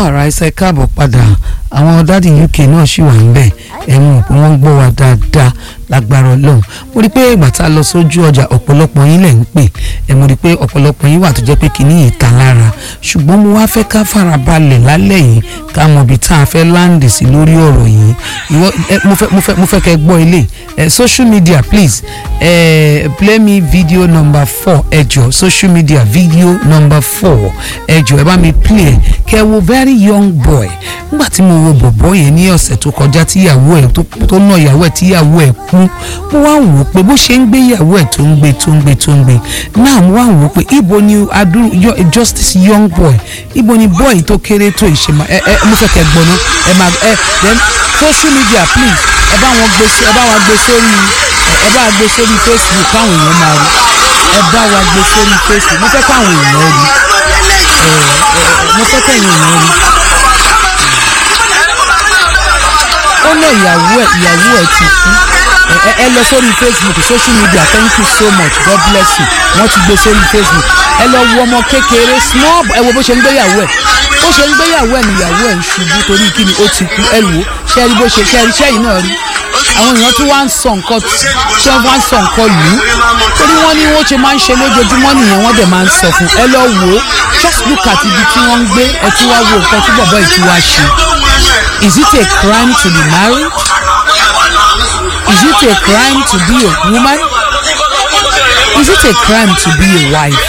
àìsàn ẹ káàbọ̀ padà àwọn dádì uk náà ṣì wà níbẹ̀ ẹ̀wọ̀n pé wọ́n ń gbọ́ wa dáadáa lágbára ọlọ́run mo rí i pé ìgbà tá a lọ sójú ọjà ọ̀pọ̀lọpọ̀ yín lẹ̀ ń pè ẹ̀ mo rí i pé ọ̀pọ̀lọpọ̀ yín wà tó jẹ́ pé kìíní yìí ta lára ṣùgbọ́n mo wá fẹ́ ká farabalẹ̀ lálẹ́ yìí ká mọ ibi tá a fẹ́ láǹdì sí lórí ọ̀rọ̀ yìí ìwọ ẹ mo fẹ́ mo fẹ́ mo fẹ́ kẹ́ gbọ́ ilé ẹ social media please ẹ play me video number four ẹ jọ social media video number four ẹ jọ ẹ bá mi play ẹ kẹ́ wo very young boy nígbà tí mo wo bọ̀bọ̀ yẹn ní ọ̀sẹ̀ tó kọjá tíyàwó ẹ̀ tó ná ìyàwó ẹ̀ tíyàwó ẹ̀ kú mo wá ń wò ó pé bó ṣe ń gbé ìyàwó ẹ̀ tó ń gbé tó ń gbé tó ń gbé náà mo wá ń wò ó pé ibo ni adúrú just this young boy ibo ni boy tó kéré tó ìṣèmọ ẹ ẹ mo fẹ́ kẹ́ gbọ́ ná ẹ máa ẹ then social media please ẹ bá wọn gbé ẹ bá wa gbé sórí ẹ bá wa gbé sórí facebook káwọn èèyàn máa rí ẹ bá wa gbé sórí facebook mo fẹ́ káwọn èèyàn rí ẹ ẹ mo fẹ́ kẹ́yìn èèyàn rí ó ná ìyàwó ẹ ìyàwó ẹ ti kú ẹ ẹ lọ sórí facebook social media thank you so much god bless you wọ́n ti gbé sórí facebook ẹ lọ wo ọmọ kékeré small ẹ wo bó ṣe ń gbéyàwó ẹ bó ṣe ń gbéyàwó ẹ níyàwó ẹ ń ṣubú torí kí ni ó ti kú ẹ wò ṣe rí bó ṣe ṣe rí ṣẹ́yìn náà rí àwọn èèyàn tí wọ́n á ń sọ nǹkan tí wọ́n á ń sọ nǹkan lù ú torí wọ́n ní wọ́n ṣe máa ń ṣe lójoojúmọ́ nìyẹn wọ́n dẹ̀ máa ń sọ fún ẹ lọ wò ó just look at ibi tí wọ́n ń gbé ẹ tí wá wo nǹkan tí bọ̀bọ̀ yìí ti wá ṣe is it a crime to be married is it a crime to be a woman is it a crime to be a wife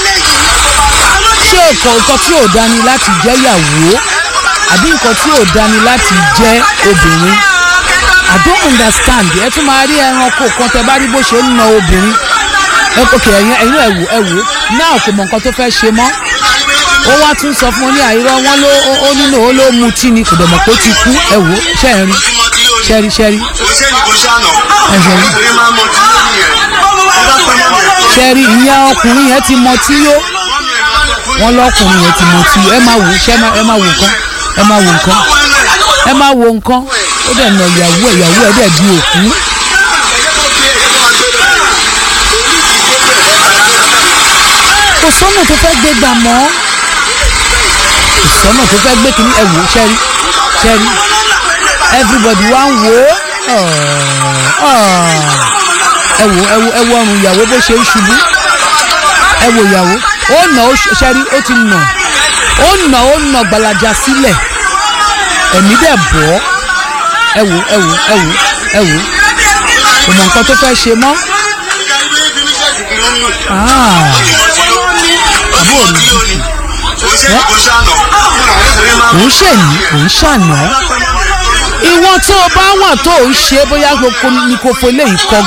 ṣé nǹkan nǹkan tí ò dání láti jẹ́ ìyàwó àbí nǹkan tí ò dání láti jẹ́ obìnrin i don't understand ẹ tún máa rí ẹranko kan tẹ bá rí bó ṣe ń na obìnrin ok ẹyin ẹyin ẹ wò ẹ wò náà kò mọ nǹkan tó fẹ́ ṣe mọ́ ó wá tún sọ fún un ní àìrọ́ wọn ló ó nínú ó ló mutí ni kò dẹ̀ mọ̀ pé ó ti kú ẹ wò ṣẹ́ẹ̀rí ṣẹ́ẹ̀rí ṣẹ́ẹ̀rí ṣẹ́ẹ̀rí ìyá ọkùnrin yẹn ti mọtí yó wọn lọkùnrin yẹn ti mọtí yó ẹ máa wò ṣẹ́ ẹ máa wò nǹkan ẹ máa wò nǹkan ẹ máa wò nǹkan ó dẹ̀ nà ìyàwó ẹ̀ ìyàwó ẹ̀ dẹ̀ di òkú. kò sọ́nà tó fẹ́ gbé gbà mọ́ kò sọ́nà tó fẹ́ gbé kínní ẹ̀wò ṣẹ́rí ṣẹ́rí everybody wá ń wò ó ẹ̀wò ẹ̀wò ẹ̀wò ọrùn ìyàwó bó ṣe ń ṣubú ẹ̀wò ìyàwó ó nà ó ṣẹ́rí ó ti nà ó nà ó nà gbalaja sílẹ̀ ẹ̀mí dẹ̀ bọ́ ẹ wò ẹ wò ẹ wò ẹ wò kò mọ nǹkan tó fẹ́ ṣe mọ́. àbúrò mi kò ń ṣèyí kò ń ṣàná ìwọ tó o bá wà tó o ń ṣe bóyá ni kò fọ eléyìí kọ